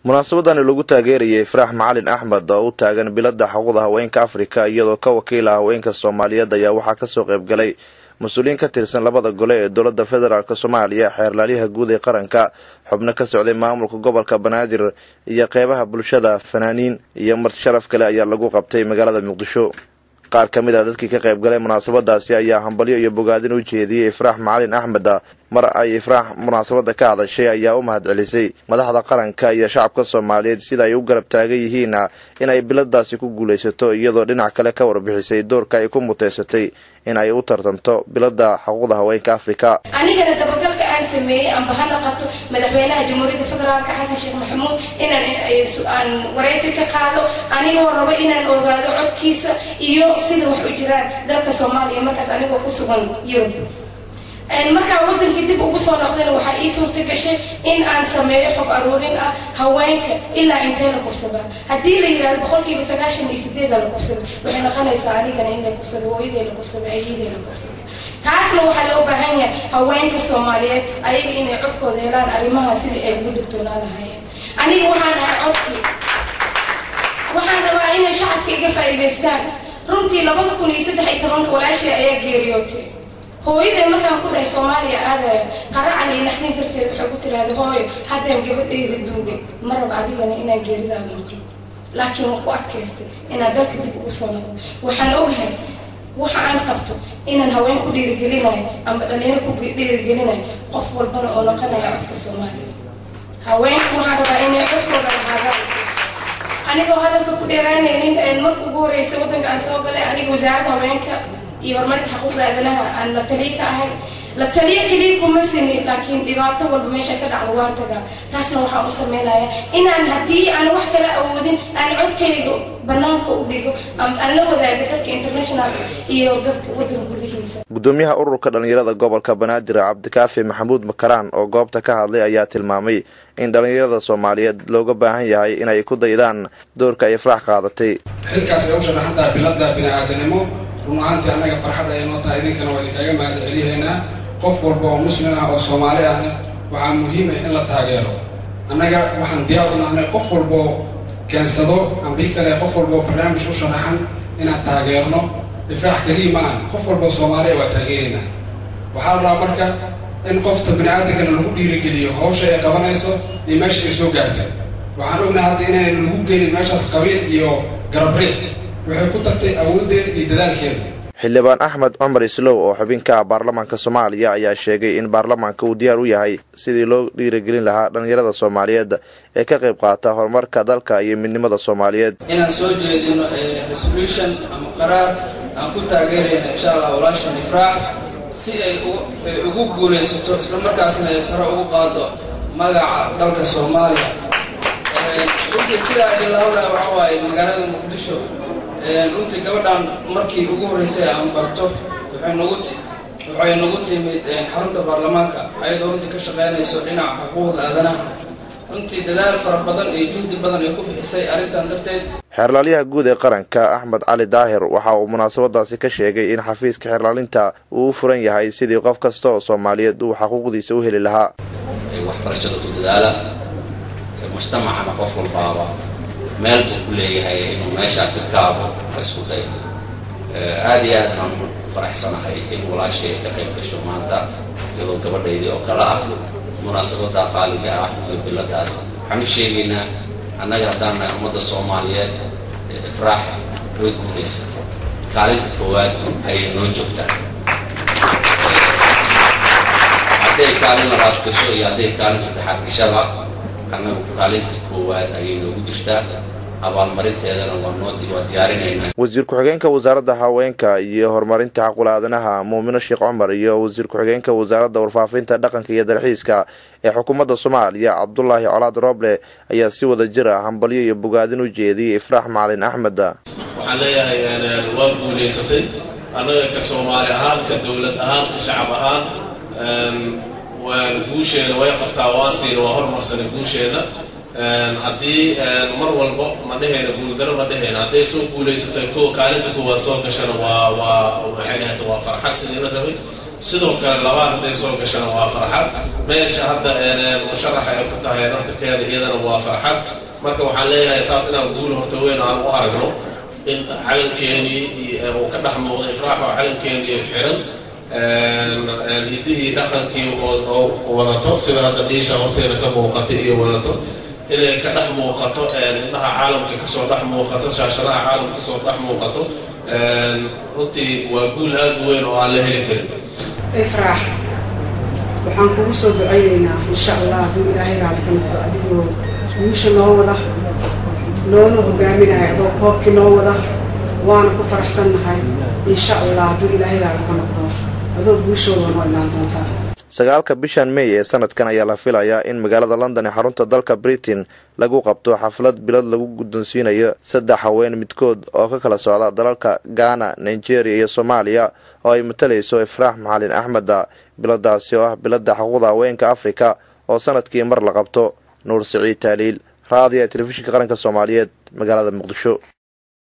munaasabadani lagu taageerayay faraax macalin axmed oo u taagan bilada xuquuqda haweenka afrika iyadoo ka wakiila haweenka soomaaliyeed ayaa waxaa kasoo qaybgalay mas-uuliyiin ka tirsan labada gole ee dowlada federaalk soomaaliya xeerlaalyaha guud ee qaranka xubno ka socday maamulka gobolka banaadir iyo qeybaha bulshada fanaaniin iyo marti sharaf kale ayaa lagu qabtay magaalada muqdisho qaar ka mid a dadkii ka qaybgalay munaasabadaasi ayaa hambalyo iyo bogaadin u jeediyey ifraax macalin axmed mar ay ifraax munaasabada ka hadashay ayaa u mahad celisay madaxda qaranka iyo shacabka soomaaliyeed sida ay u garab taagan yihiin in ay biladaasi ku guulaysato iyadoo dhinac kale ka warbixisay doorka ay ku muteysatay in ay u tartanto bilada xuquuqda haweenka afrika anigana dabagalka aan sameeyey amba ha naqato madaxweynaha jamhuuriyadda federaalk xasan sheekh maxamuud inaan waraysi ka qaado anigoo rabo inaan ogaado codkiisa iyo sida wax u jiraan dalka soomaaliya markaas anigoo ku sugan yurub markaa wadankii dib ugu soo noqdayna waxaa ii suurta gashay in aan sameeyo xog aruurin ah haweenka ilaa intee la kufsadaa haddii la yidhahdo boqolkiiba sagaashan iyo sideeda la kufsada waxay noqonaysaa anigana in la kufsada hooyadee la kufsada ayadee la kufsada taasna waxaa loo baahan yahay haweenka soomaaliyeed ayaga inay codkooda helaan arrimaha sidai ay ugu digtoonaa lahaayeen aniga waxaan ahay codkii waxaan rabaa inay shacabka iga faa'iidaystaan runtii labada kun iyo saddex iyo tobanka walaashii ayaa geeriyootay hooyaday markaan ku dhahay soomaaliya aadaya qaracan iyo naxdin darteed waxay ku tiraahda hooyo haddaan gabadhayda duugay ma raba adigana inaan geeridaada maqlo laakiin waan ku adkaystay inaan dalka dib ugu soo noqdo waxaan ogahay waxa aan qabto inaan haween ku dhiirigelinayo amba dhalinyaro ku dhiirigelinayo qof walbana oo noqonaya codka soomaaliya haweenku waxaan rabaa inay codkooda lahaadaan anigoo hadalka ku dheeraanaynin marka ugu horeysa waddanka aan soo galay aniga wasaaradda haweenka iyo horumarka xuquuqda aadanaha aan la taliya ka ahay la taliya keliya kuma sinin laakiin dhibaato walba meesha ka dhacdo waan tagaa taasna waxaan u sameynaya inaan haddii aan wax kala awoodin aan codkayga banaanka u dhigo aan la wadaago dadka internationalka iyo dadka waddanka gudihiisa gudoomiyaha ururka dhalinyarada gobolka banaadir cabdikaafi maxamuud makaraan oo goobta ka hadlay ayaa tilmaamay in dhalinyarada soomaaliyeed looga baahan yahay inay ku daydaan doorka ay farax qaadatay xilkaas ay u sharaxantaha bilada bini-aadanimo run ahaantii annaga farxad ay noo tahay idinkana waa idinkaaga mahad celiyaynaa qof walba oo muslim ah oo soomaali ahna waxaa muhiim ah in la taageero annaga waxaan diyaar u nahnay qof walboo keensado ambii kale qof walboo barnaamij u sharaxan inaan taageerno ifraax keliya ma aha qof walboo soomaaliya waa taageeraynaa waxaa la rabaa marka in qofta bini-aadankana lagu dhiirigeliyo hawsha ay qabanayso iyo meesha ay soo gaartay waxaan ognahay hadda inaynu lagu gelin meeshaas qabiil iyo garabriix waxay ku tagtay awooddeeda iyo dadaalkeeda xildhibaan axmed cumar islow oo xubin ka ah baarlamaanka soomaaliya ayaa sheegay in baarlamaanka uu diyaar u yahay sidii loo dhiirigelin lahaa dhalinyarada soomaaliyeed ee ka qayb qaata horumarka dalka iyo midnimada soomaaliyeed inaan soo jeedino resolution ama qaraar aan ku taageerayna insha allah walaashan ifraax si ay ugu guulaysato islamarkaasna ay sare ugu qaado magaca dalka soomaaliya runtii sidaa idinla hadlaya waxa waaye magaalada muqdisho runtii gabadhan markii ugu horreysay aan barto waxay nagu waxay nagu timid xarunta baarlamaanka ayadoo runtii ka shaqeynayso dhinaca xuquuqda aadanaha runtii dadaal fara badan iyo juhdi badan ay ku bixisay arrintan darteed xeerlaalyaha guud ee qaranka axmed cali daahir waxa uu munaasabadaasi ka sheegay in xafiiska xeerlaalinta uu u furan yahay sidii qof kasta oo soomaaliyeed uu xaquuqdiisa u heli lahaa waxbarashada ku dadaala mujtamacana qof walbaaba meel buu ku leeyahay inuu meeshaa ka gaabo isku dayo aada iyo aad aan u faraxsanahay in walaashay ka qayb gasho maanta iyadoo gabadhaydii oo kale ah munaasabada qaaliga ah iyo biladaas waxaan u sheegaynaa annaga haddaan nahay ummadda soomaaliyeed ifraax way guulaysatay kaalinta koowaad ayay noo joogtaa hadday kaalin labaad gasho iyo hadday kaalin saddexaad gashaba annagu kaalinta koowaad ayay noogu jirtaa abaalmarinteedana waa noo waa diyaarinaynaa wasiir ku-xigeenka wasaaradda haweenka iyo horumarinta xaqul aadanaha muumino sheekh cumar iyo wasiir ku-xigeenka wasaaradda warfaafinta dhaqanka iyo dalxiiska ee xukuumadda soomaaliya cabdulaahi colaad rooble ayaa si wada jir ah hambalyo iyo bogaadin u jeediyey ifraax macalin axmed waxaan leeyahay waa guulaysatay annaga ka soomaali ahaan ka dowlad ahaan ka shacab ahaan guusheeda way qabtaa waa siina waa hormarsanay guusheeda haddii mar walba ma dhehayna guuldaro ma dhehayna hadday soo guulaysatay kuwa kaalinta kuwaad soo gashana waa waa waxay ahayd waa farxad sidii la rabay sidoo kale labaad hadday soo gashana waa farxad meesha hadda musharaxa ay ku tahay naftirkeeda iyadana waa farxad marka waxaan leeyahay taas inaan guul horta weyn aan u aragno in calankeenii uu ka dhex muuqda ifraax oo calankeenii xiran hidihii dhaqankii oo wadato sida hadda dhiisha horteena ka muuqatay iyo wadato inay ka dhex muuqato indhaha caalamka kasoo dhex muuqato shaashadaha caalamka kasoo dhex muuqato runtii waa guul aada u weyn oo aan la heli karin ifraax waxaan kugu soo ducaynaynaa insha allah hadduu ilaahay raali ka noqdo adigoo wiisha noo wada noona hogaaminaya adoo koobkii noo wada waana ku faraxsannahay insha allah hadduu ilaahay raali ka noqdo adoo guushooda noo imaan doontaa sagaalka bishan may ee sanadkan ayaa la filayaa in magaalada london ee xarunta dalka britain lagu qabto xaflad bilad lagu guddoonsiinayo saddex haween midkood oo ka kala socda dalalka ghana nigeria iyo soomaaliya oo ay matalayso ifraax macalin axmeda biladaasi oo ah biladda xuquuqda haweenka afrika oo sanadkii mar la qabto nuur siciid taaliil raadiya telefishinka qaranka soomaaliyeed magaalada muqdisho